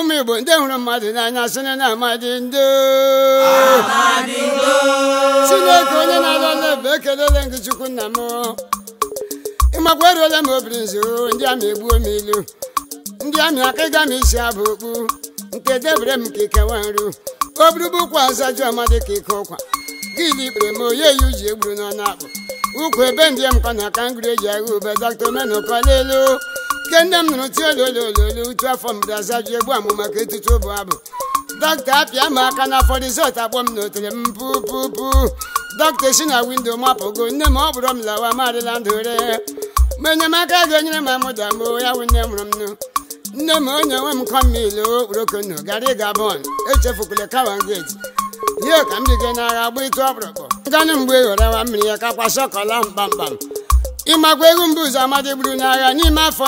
ụmụ igbo ndị hụrụ mmadụ n'anya sịrị na amadị ndo chineke onye na-alụ ọlụ ebe ekelele gị chukwu nna m ịmakwa eruola m obiri nzu ndị amị egbuo m ilu ndị amị aka ịga m isi abụ okpu nke debere m ka ikewa nru oburubukwa azaju amadị ka ike ụkwa gịli ikpere m onye yi uji egburu n'ọnụ akpụ ukwu ebe ndị m kọ na aka ngiri eji agha ube dọkta omenụkọlelu ke nne m nụrụ tie ololololu utu afọ mbido azaju egbu amụ maka etutu ụbụ abụ dọkịta apịa m aka n'afọ rizọt akpọ m n'otere m pupupu dọkịta esi na windo mapụgo nne m ọ bụrụ m lawa marịla ndụ re ma enyemaka ga-enyere m amụda m ya wụ nne mụrụ m nụ nne m onye nwe m kọmil okporokonu gara ịga bon echefukwule kawan geti ihe ka m biga n'agha gba ịtụ ọkpụrụkpụ nganụ mgbe ghọrọwa mmiri ya kakwa shọkọla mkpamkpam ịmakwa egwu mbụ ụzọ amadị gburu n'agha n'ime afọ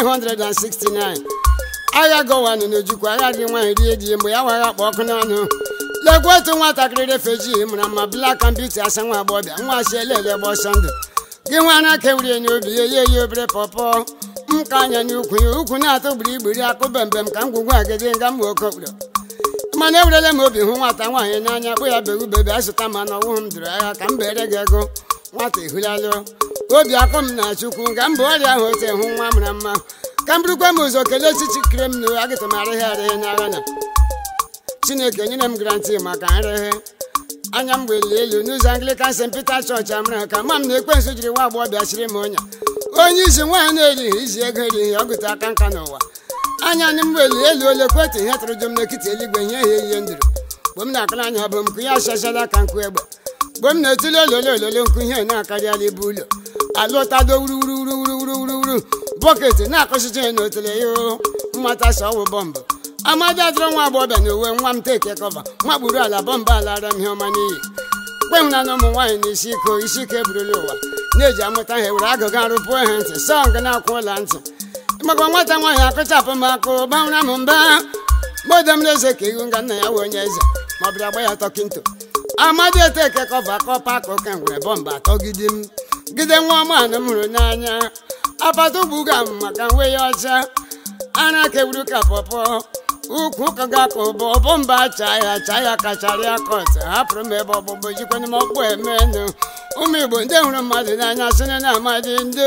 1969 agha gọwanụ n'ojukwu agha dị nwaanyị rie di mgbe ya wagha kpọ ọkụ n'ọnụ lekwa otu nwatakịrị refuji mụrụ mma blak and beauty asa nwa agbọbịa nwa si elele gba ọsọ ndụ gị nwa na kewurie n'obi ya ye ya obere pọpọ m ka anya n'ukwu ya ukwu na-atụ gbiri igbiri akụ bembem ka ngwugwu agịdị nga mma oke okporo mana ewerela m obi hụ nwata nwaanyị n'anya kpụ ya bewu bebe azụta ma na ọnwụ m dụrụ agha ka m bere gị ego nwata ehulalụ obi akọ m na chukwu nga mba ọrịa ahụ ote hụ nwa mara mma ka m burukwa m ụzọ kelee chichi kere m na agịtụmarịghị arịghị n'agha na chineke nyere m grantị maka nrịghị anya m gbeli elu n'ụzọ anglican st peter chọọchị amara ka ma m na ekwensu jiri nwa agbọghọ bịachiri m ọnya onye isi nwaanyị na-erighị izi ego erighị ọ gụta aka nka n'ụwa anya m gbeli elu ole kwetụ ihe tụrụ jụ m n'ekiti eluigwe ihe ihe ihe nduru mgbe m na-akara anya bụ m kụ ya achachala ka nkụ egbe mgbe m na-etili ololo ololo nkụ ihe na-akarịala ibu ụlọ alụtado wuruwuruwuruwuruwuru bọket na-akọchicha ya n'otele ya mmata so ọwụ bọmbụ amadi adịrọ nwa agbọghọbịa na uwe nwa m teke kọva magburu ala bọmbụ ala ara m ihe ọma n'iyi kpenwụna na ụmụ nwaanyị na isi iko isi ike burula ụwa na-eji amụta ha were agụga arụpụo ha ntị sọng na-akwụ ụla ntị maka nwata nwaanyị akụchapụ m akụ gbanwere m mba mgbe m na-eze ka ihu nga nna ya wee onye eze ma ọ bịara gba ya tọkinto amadi eteke kọva kọpa ka oke nwere bọmbụ atọ gidi m gide nwa ọmanụ m hụrụ n'anya apata ugbuga m maka nwe ya ọcha ara kewuru ka pọpọ ukwu ka ga-akụ ụbọ bọmba cha ya cha ya kachara ya kọt hapụrụ m ebe ọgbụgbọ jikwana m ọkpụ emenụ ụmụ igbo ndị hụrụ mmadụ n'anya sịrị na amadị ndo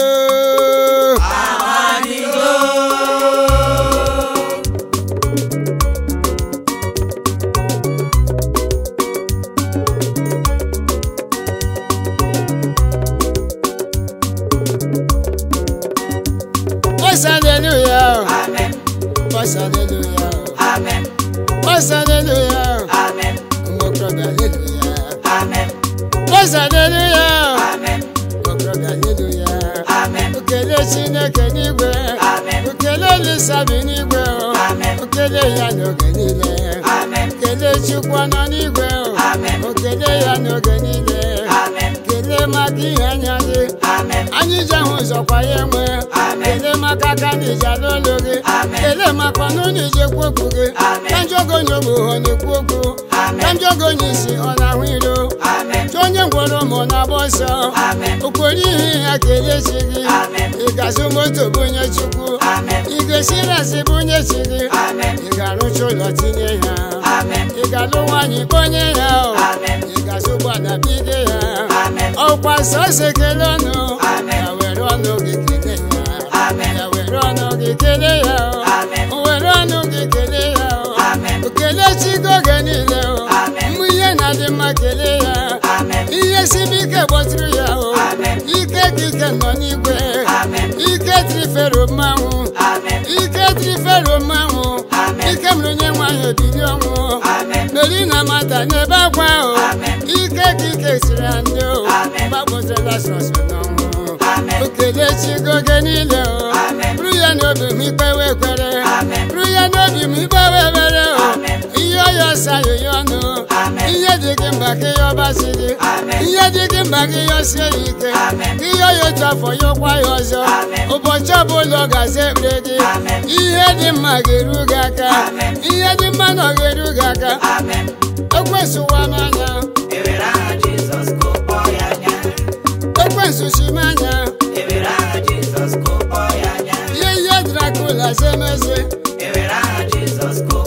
Voice hallelujah. Amen. Voice hallelujah. Amen. Voice hallelujah. Amen. Ụmụokorobịa hallelujah. Amen. Voice hallelujah. Amen. Ụmụokorobịa hallelujah. Amen. Ukele Chineke n'igwe. Amen. Ukele Olisa bi n'igwe. o. Amen. Ukele ya n'oge niile. Amen. Kele Chukwu nọ n'igwe. o. Amen. Ukele ya n'oge niile. Amen. Kele maka ihe anya dị. Amen. anyị ji ahụ ụzọ kwa ya enwe Amen. kele maka aka na iji ala olu gị Amen. kele maka ọnụ na iji ekwu okwu gị Amen. ka njọ oge onye ogbe ọ na-ekwu okwu Amen. ka njọ oge onye isi ọ na-ahụ iro Amen. chọọ onye ngwọrọ ma ọ na-agba ọsọ Amen. okporo ihe ya kelee chi gị Amen. ị ga-azụ moto bụ onye chukwu Amen. ị ga-esi rasị bụ onye chi gị Amen. ị ga-arụcha ụlọ tinye ya Amen. ị ga-alụ nwaanyị kponye ya o. Amen. ị ga-azụ ụgbọala bido ya Amen. ọkwa sọsọ ekele ọnụ Amen. ya were ọnụ gị kelee ya Amen. ya were ọnụ gị kelee ya o. Amen. were ọnụ gị kelee ya o. Amen. okele chigo oge niile o Amen. mgbe ihe na-adị mma kelee ya Amen. ihe sibe ike gbọtụrụ ya o Amen. ike ka ike nọ n'igwe Amen. ike trifero mmanwụ Amen. ike trifero mmanwụ Amen. ike mere onye nwaanyị obili ọnwụ Amen. meri na mata n'ebe akwa o Amen. ike ka ike siri ndị o Amen. gbapụtara Lazarus n'ọnwụ Amen. okele chigo oge niile o Amen. bụrụ ya n'obi m ikpewe ekwere Amen. bụrụ ya n'obi m ikpewe ebere o Amen. ihe ọya ọsa ya ọnụ Amen. ihe dị gị mba ka ihe ọbasi gị Amen. ihe dị gị mba ka ihe ọsie ya ike Amen. ka ihe ọya otu afọ ya ụkwa ya ọzọ Amen. ụbọchị ọbụla ọ ga-aza ekpere gị Amen. ihe dị mma ga-eru gị aka Amen. ihe dị mma na ọ ga-eru gị aka Amen. ekwensu ụwa n'anya Ewere aha Jizọs kụpọ ya anya. ekwensu si m anya Ewere aha Jizọs kụpọ ya anya. ihe ihe drakula zemeze Ewere aha Jizọs kụpọ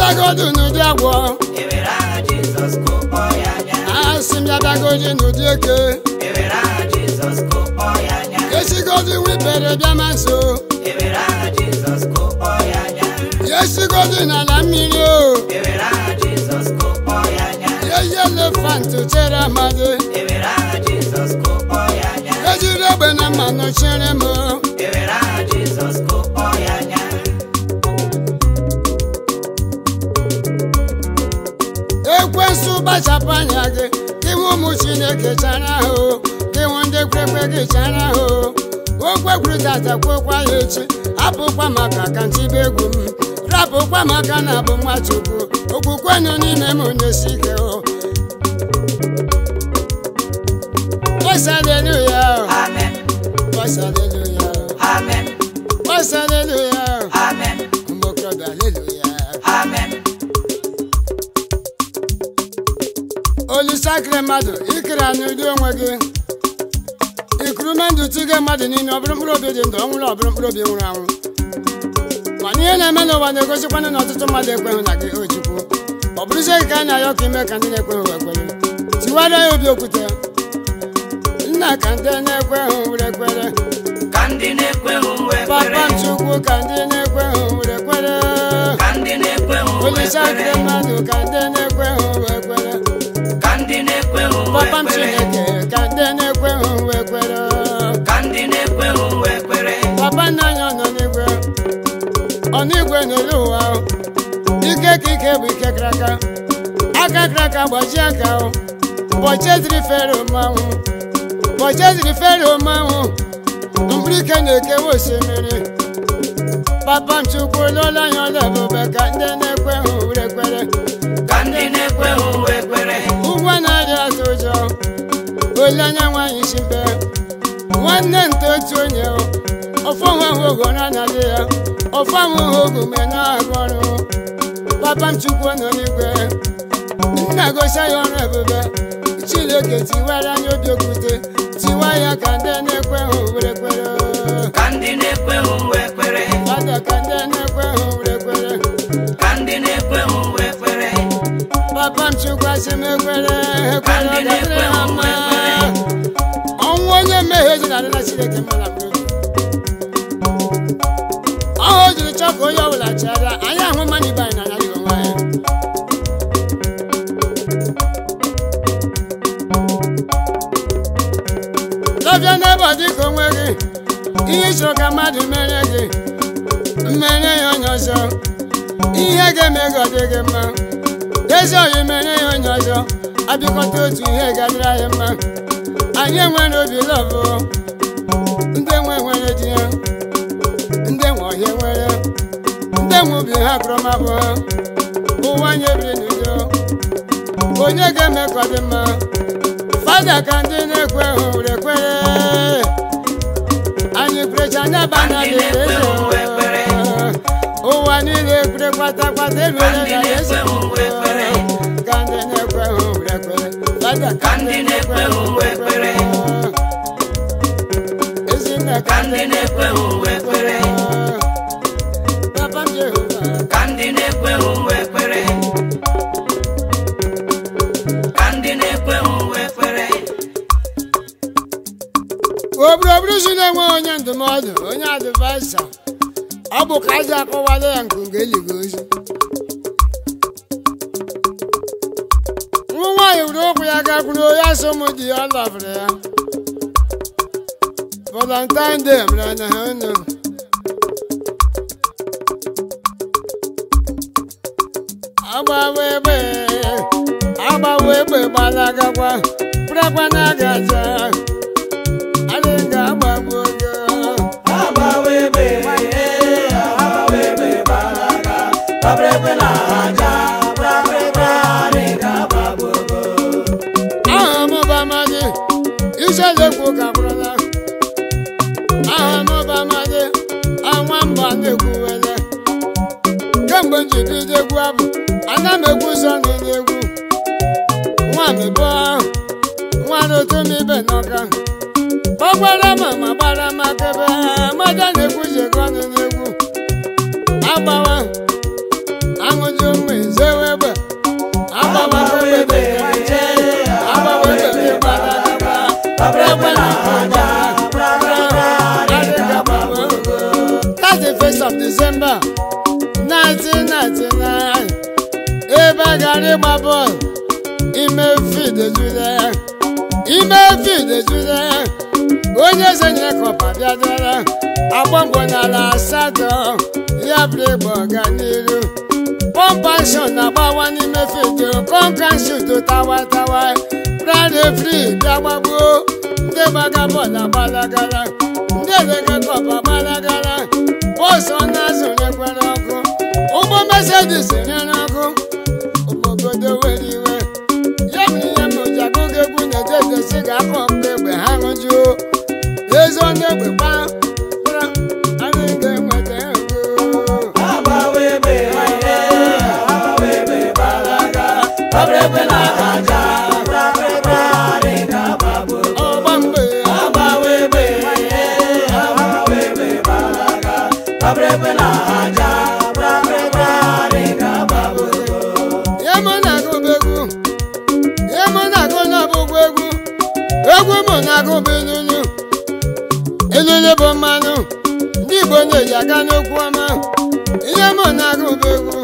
bịadagodu n'ụdị agwọ ewere aha Jizọs kụkpọ ya anya asị m bịadagodu n'ụdị eke ewere aha Jizọs kụkpọ ya anya esigodu wipere bịa ma nso ewere aha Jizọs kụkpọ ya anya esigodu n'ala mmiri o ewere aha Jizọs kụkpọ ya anya eyi elefantị chere amadị ewere aha Jizọs kụkpọ ya anya ejiri egbe na mmanụ chere m ewere aha Jizọs kụkpọ ya anya ekwensu gbachapụ anya gị ịhụ ụmụ chineke chara ahụ ịhụ ndị kwekwe gị chara ahụ okwekwuru tata kwekwa ya echi apụkwa maka ka ntibe egwu m rapụkwa maka na abụ nwa chukwu okwukwe nọ n'ime m na-esi ike o Voice hallelujah, amen voice hallelujah, amen voice hallelujah, amen ụmụ okorobịa hallelujah. amen olisakịrị mmadụ ikere n'ụdị onwe gị ikurume ndụ tige mmadụ niile ọ bụrụ mkpụrụ obi dị ndụ ọ nwụrụ ọ bụrụ mkpụrụ obi nwụrụ anwụ mana ihe na-eme n'ụwa na-egosikwana na ọtụtụ mmadụ ekweghị na gị o Chukwu ọ bụrụzie gị ka a na-ayọ ka ime ka ndị na-ekweghị wee kwere tiwara ya obi okwute nna ka ndị na-ekweghị were kwere ka ndị na-ekweghị wee papa kwere m Chukwu ka ndị na-ekweghị were kwere ka ndị na-ekweghị wee olisakịrị kwere mmadụ ka ndị na-ekweghị wee kwere ka ndị na-ekweghị wee papa m kwere Chineke ka ndị na-ekweghị wee kwere ka ndị na-ekweghị wee kwere papa nna anyị ọ nọ n'igwe ọ n'igwe n'elu ụwa o. ike ka ike bụ ike kara aka aka kara aka gbajie aka o ụbọchị eziri fero mmanwụ ụbọchị eziri fero mmanwụ mkpụrụ ike na-ekewa osimiri papa m chukwu ụlọụlọ anyị ọla ebube ka ndị na-ekweghị were kwere ka ndị na-ekweghị wee kwere ụgwọ na-arịa atụ ụjọ ole anya nwaanyị chibe nwanne nta otu onye o. ọfọ nwa ahụ ogo na anaghị ya ọfọ ahụ ogo mgbe na-arụ ọrụ papa m chukwu nọ n'igwe nna gosi ya ọrụ ebube chineke tiwara anya obi okwute tiwa ya ka ndị na-ekweghị were kwere ka ndị na-ekweghị wee kwere fada ka ndị na-ekweghị were kwere ka ndị na-ekweghị wee kwere papa m chukwu asị m ekwere ka ekwere ndị ọ ga-adịrị ha na-ekweghị mma wee kwere ọnwụ onye mmehie ji na-adịla chineke mma na mmadụ ọhụ o jiri chọọ ka onye ọbụla chara anyị ahụ mmadụ ibe anyị n'anya dị onwe anyị lọbịa n'ebe ọ dị ka onwe gị ihe ị chọrọ ka mmadụ mere gị mmere ya onye ọzọ ihe ga-eme gị ọ dị gị mma ezi ọyị mere ya onye ọzọ abịakọta otu ihe ga-adịrị anyị mma anyị enwere obi lọbụ ndị nwe nwere di ya ndị nwe ọhịa nwere ndị nwe obi ha akụrụmabụ ha ụwa anyị ebiri n'udo onye ga-eme ka ọ dị mma fada ka ndị na-ekwe hụ were kwere anyị kwerecha anya ba na Ka ndị na-ekweghị wee kwere. ụwa niile kwere kwata kwata eruola Ka ndị na Yesu na-ekweghị wee kwere. ka ndị na-ekwe hụ were kwere fada Ka ndị na-ekweghị wee kwere. Ezinne ka ndị na-ekweghị wee kwere Papa m Jehova ka ndị na-ekweghị wee kwere ka ndị na-ekweghị wee kwere obodo bụrụ si na-enwe onye ndụmọdụ onye advaisa ọ bụ ka aja akọwala ya nke nga eligo ozi nwa nwaanyị were ụkwụ ya gakwuru ya so ụmụ di ya ọ lọbụrụ ya valentine day mere na ha nọ agbawa egbe agbawa egbe gbalagakwa pụrakwa na agaja adịghị ga-agbagbu oge aha m bụ amadị iselekwu ka kwụrụla aha m bụ amadị anwa mba na-ekwuwele kemgbe m ji bido egwu abụ ana m egwu ụzọ n'elu egwu nwa m bụ nwa n'otomibe n'ọka gbagbara ma ma gbara m akebe amada na-egwu jekọ ọnụ n'egwu agbawa aṅụjụ ụmụ 1999 ebe a gara ịgba bọọlụ ime fid ejula ya ime fid ejula ya onye eze nyere kọpa bịadara agba mbọ n'ala asatọ ya bụrụ ịgba ọganiru pọmpashọn na-agbawa n'ime fidio kọnkanshut tawa tawa brade fri bịa gbagbuo ndị gbaga bọọlụ agbalagara ndị elege kọpa gbalagara bọọsụ na-azụ rekwere ọkụ ụgbọ mesedis nyere ọkụ obodo were iwe ya bụ ihe m ji agụgụ egwu na-ededesi ga-akọ mgbe egbe ha ṅụjuo ezi ọnụ egbe gba kpara anyị ga-enweta ego agbawa egbe agbawa egbe gbalaga ọbụrụ egbe na-aja brabịrịbrarị ga-agbagbo ọgba mgbe agbawa egbe agbawa egbe gbalaga ọbụrụ egbe na-aja brabịrịbrarị ga-agbagbo ihe mụ na-agụbụ egwu ihe mụ na-agụ n'ọbụgwụ egwu egwu mụ na-agụbụ ilulu ilulu bụ mmanụ ndị igbo na-eji aga n'okwu ọma ihe mụ na-agụbụ egwu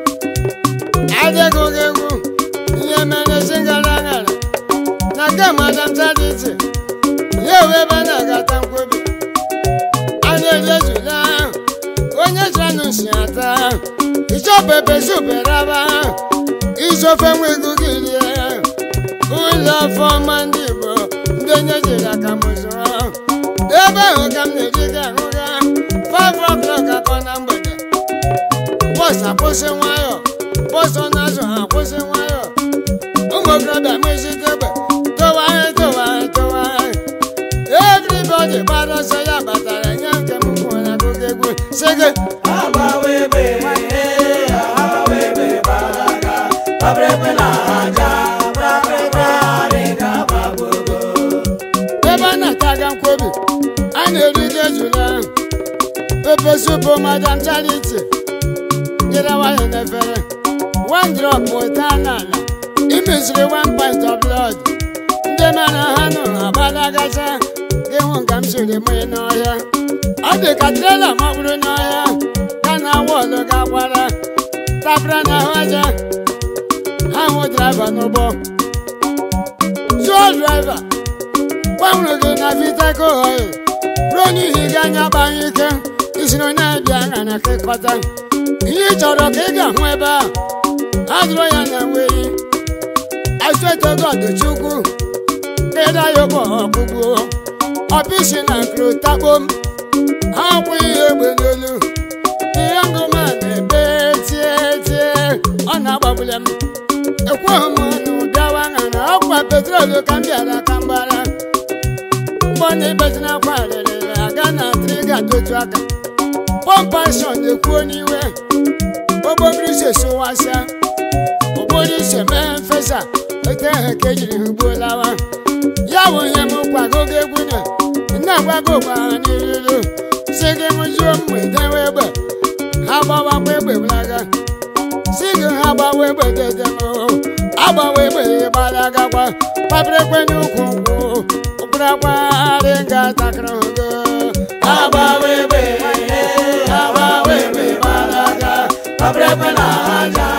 adịgụgị egwu ihe mere si gara gara na nke madam charity ya ewe ebe a na-agata nkwebi a na-eri ejula onye chanụ si ata ịchọpebe superaba isofe nwego gị rie ụlọ ọfọma ndị igbo ndị onye jiri aka m zụrụ ebe ahụ ka m na-eji gị ahụga 5 o'clock akọ na mgbede bọs akwụsị nwayọ bọs ọ na-azụ ha akwụsị nwayọ ụmụ okorobịa mezite egbe towagharị towagharị towagharị everybody gbara ọsọ ya batara nye nke m kwuo na akụkọ egwu sị gị agbawa egbe agbawa egbe gbalaga ọbụrụ egbe na-aja brabịrịbrarị ga-agbagbo ebe a na-ataga nkwobi a na-eri ji ejula pepe supu madam charity jere nwanyị n'efere one drop weta n'ala imeziri one pint of blood ndị mara ha nụ agbadagacha gị hụ nka m siri mee n'ọhịa ọ dị ka trela makpụrụ n'ọhịa ka na wọlụ gakwara tapara n'ahụ aja ha hụ draiva n'ụgbọ zuo draiva gbanwere gị na vitako oil ruo n'ihi gị anya gbanye ike isiri onye abịa aṅa na kekọta ihe ị chọrọ ka ị ga-ahụ ebe a ha dụrụ ya na nweyi asụetogọdchukwu ịda ya ụgbọ ọkpụgbuo ọpịsi na nkrụ takpom ha kwụ ihe egbe n'olu ihe ngụma na-ebe tie tie ọ na-agbagbule m ekweghị m ọnụ bịawa aṅa na ọkwa petrolu ka m bịara ka mgbara mgbọ na-ebezina akwa rịrịrị aga na triga dotu aka pọmpashọn na-ekwuo n'iwe okpokiri ise sụwasịa okporo ise mee mfesa ete ehe ka ejiri ha ugbo lawa ya bụ ihe m kwagogo egwu na na-agwago gbara n'iruru si gị m juo mgbe dewe egbe ha gbawakwa egbe blaga si gị ha gbawa egbe dedem agbawa egbe gbalagakwa papịrịkwe n'ukwu nkwụ ụkpụrụakwarị nga takịrị ogo agbawa egbe agbawa egbe gbalaga ọbụrụ egbe na-aja